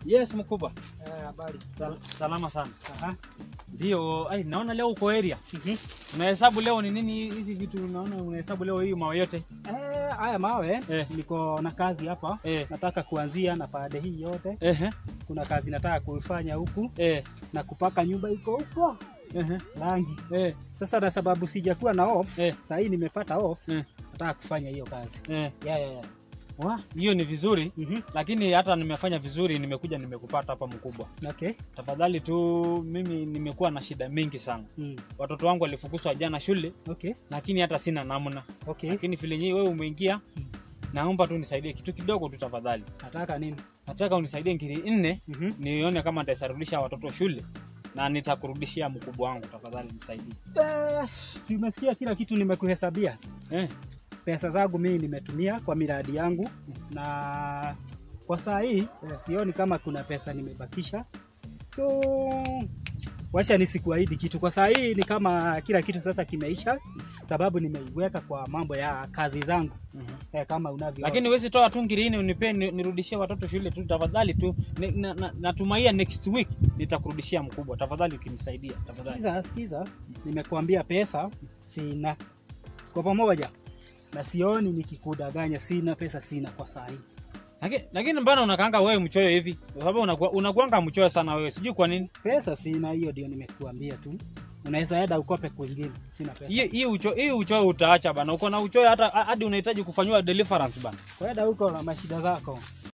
Yes, mkubwa. Eh, habari. Sal salama sana. Aha. Ndio, ai naona leo uko area. Mhm. Unahesabu leo ni nini hizi vitu unaona unahesabu leo hii mawe yote? Eh, haya mawe Eh. niko na kazi hapa Eh. nataka kuanzia na pande hii yote. Ehe. Kuna kazi nataka kuifanya huku Eh. na kupaka nyumba iko huko Ehe. rangi. Eh. Sasa na sababu sijakuwa na off, Eh. saa hii nimepata off, Eh. nataka kufanya hiyo kazi. Eh. Yeah, yeah, yeah. Wa, hiyo ni vizuri. Mhm. Lakini hata nimefanya vizuri, nimekuja nimekupata hapa mkubwa. Okay. Tafadhali tu, mimi nimekuwa na shida mingi sana. Mm. Watoto wangu walifukuzwa jana shule, Okay. lakini hata sina namna. Okay. Lakini vile nyinyi wewe umeingia, naomba tu nisaidie kitu kidogo tu tafadhali. Nataka nini? Nataka unisaidie ngiri nne Mhm. nione kama nitasarudisha watoto shule na nitakurudishia mkubwa wangu, tafadhali nisaidie. Eh, si umesikia kila kitu nimekuhesabia. Eh, Pesa zangu mimi nimetumia kwa miradi yangu na kwa saa hii eh, sioni kama kuna pesa nimebakisha, so wacha nisikuahidi kitu kwa saa hii. Ni kama kila kitu sasa kimeisha, sababu nimeiweka kwa mambo ya kazi zangu mhm. eh, kama unavyo. Lakini huwezi toa tu ngiri nne unipe ni- nirudishie watoto shule tu tafadhali tu. Ni- na- na- Natumaia next week nitakurudishia mkubwa, tafadhali ukinisaidia tafadhali. sikiza, sikiza, nimekuambia pesa sina kwa pamoja, na sioni nikikudanganya, sina pesa, sina kwa saa hii. Lakini lakini mbona unakaanga wewe mchoyo hivi? Kwa sababu unakuwa unakuanga mchoyo sana wewe. Sijui kwa nini. Pesa sina, hiyo ndio nimekuambia tu. Unaweza enda ukope kwingine, sina pesa. Hii hii ucho hii uchoyo utaacha bana. Uko na uchoyo hata hadi unahitaji kufanywa deliverance bana. Kwenda huko na mashida zako.